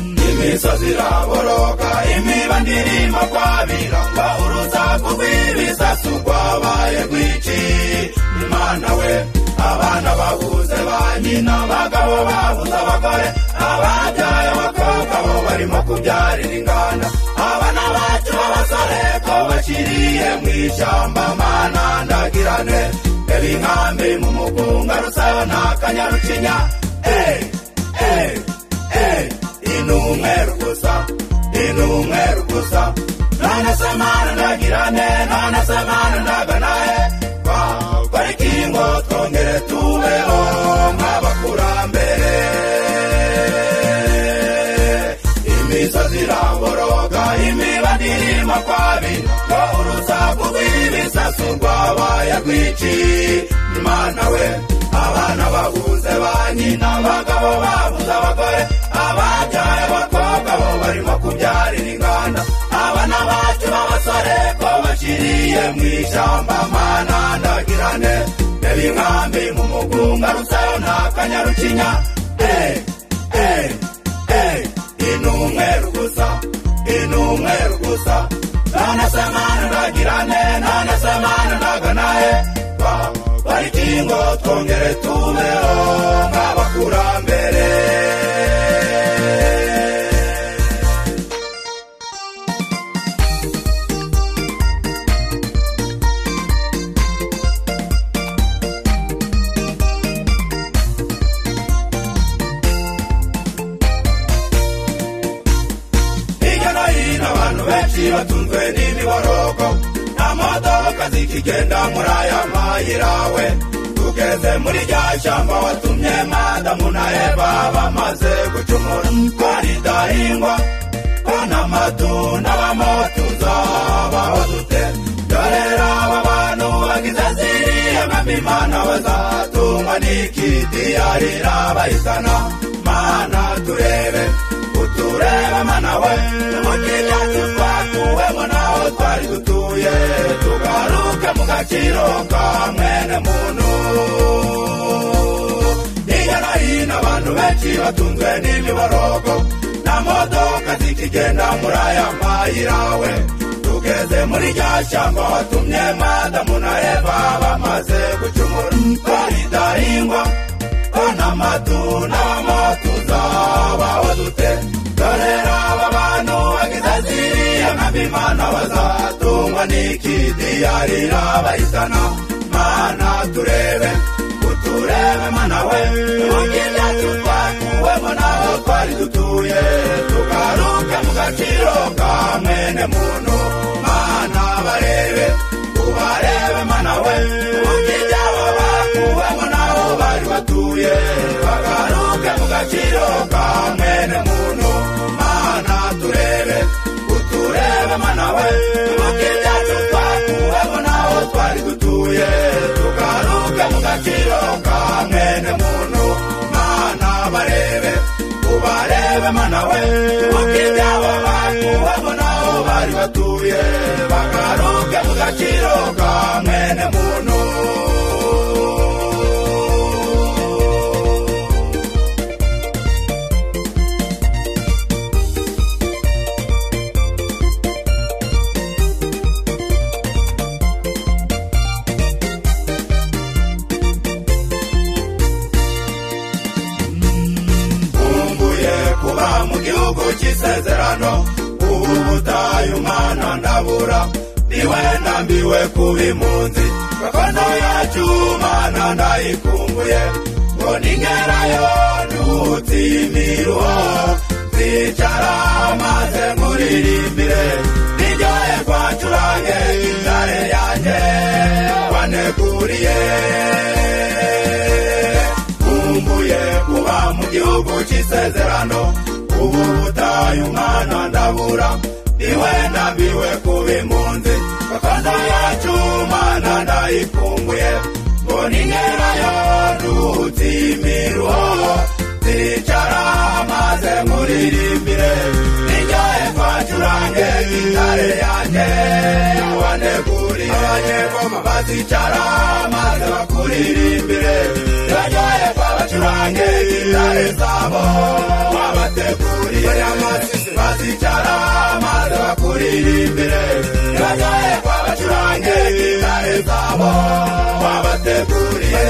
imisozi iraboroga imibandira imakwabira aho urusaku rw'ibisasu rwabaye rwinshi imana we abana bahuze ba nyina abagabo babuze abagore ababyaye abakobwa bo barimo kubyarira inganda abana bacu b'abasore ko bashyiriye mu ishyamba mana ndagirane reba inkambi mu mugunga rusayo n'akanyarucinya eee eee eee inumweru gusa inumweru gusa nanasamana ndagirane nanasamana ndaganaye pariki ngo twongere tubeho nk'abakurambere imisozi iraboroga imibanirima kwabira ngo urusaku rw'ibisasu rwabaye rwinshi imana we abana babuze ba nyina abagabo babuze abagore ababyaye abakobwa bo barimo kubyarira inganda abana bacu b'abasore ko bashyiriye mu ishyamba mana ndagirane reba inkambi mu mugunga rusayo n'akanyarucinya eee eee eee inumweru gusa inumweru gusa nanasamana ndagirane nanasamana ndaganaye pariki ngo twongere tubeho nk'abakurambere hirya no hino abantu benshi batunzwe n'imiborogo nta modoka zikigenda muri aya mayira we tugeze muri rya shyamba watumye madamu na eva bamaze gucumura twaridahingwa ko n'amatunda bamo tuzabaho dute dore rero aba bantu bagize ziriya mwami imana bazatungwa n'ikidiyarira bayizana mana turebe utureba mana we umukiriya twakuwemo naho twari dutuye tugaruke mu gaciro ka mwene muntu hirya no hino abantu benshi batunzwe n'imiborogo nta modoka zikigenda muri aya mayira we tugeze muri rya shyamba watumye madamu na eva bamaze gucumura twaridahingwa ko n'amatunda bamo tuzabaho dute dore rero aba bantu bagize ziriya nkambi imana bazatungwa n'ikidiyarira bayisana mana turebe uturebe mana we mukibyacu twakuwemo naho twari dutuye tugaruke mu gaciro ka mwene muntu mana barebe ubarebe mana we mukibyacu bakuwemo naho bari batuye bagaruke mu gaciro ka mwene muntu mana turebe uturebe mana we mukibyacu twakuwemo naho twari dutuye tugaruke mu gaciro ka mwene muntu mana barebe ubarebe mana we mukibyacu bakuwemo naho bari batuye bagaruke mu gaciro ka mwene muntu nkumbuye kuba mu gihugu cy'isezerano ubu butayu mwana ndabura niwe ndambiwe kuba impunzi gakondo yacu mana ndayikumbuye ngo ningerayo nduhutse imiruho zicara maze nkuririmbire niryoye kwacurange ingare yanjye waneguriye nkumbuye kuba mu gihugu cy'isezerano ubu butayu mwana ndabura niwe ndambiwe kuba impunzi gakondo yacu mana ndayikumbuye ngo ningerayo nduhutse imiruho zicara maze nkuririmbire niryoye twacurange intare yanjye waneguriye abanyegoma bazicara maze bakuririmbire iraryoye twabacurange intare zabo wabateguriye amazi babo wabateguriye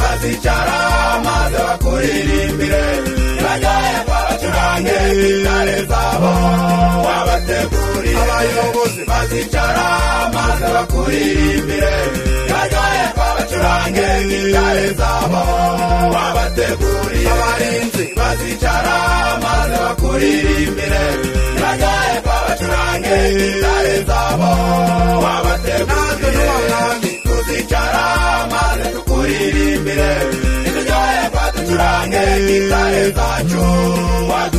bazicara maze bakuririmbire bajyaye baracurange gitare zabo wabateguriye abayobozi bazicara maze bakuririmbire bajyaye baracurange gitare zabo wabateguriye abarinzi bazicara maze bakuririmbire bajyaye babacurange gitare zabo wabateguriye tuzicara maze tukuririmbire nitujyaye baducurange gitare zacu wacu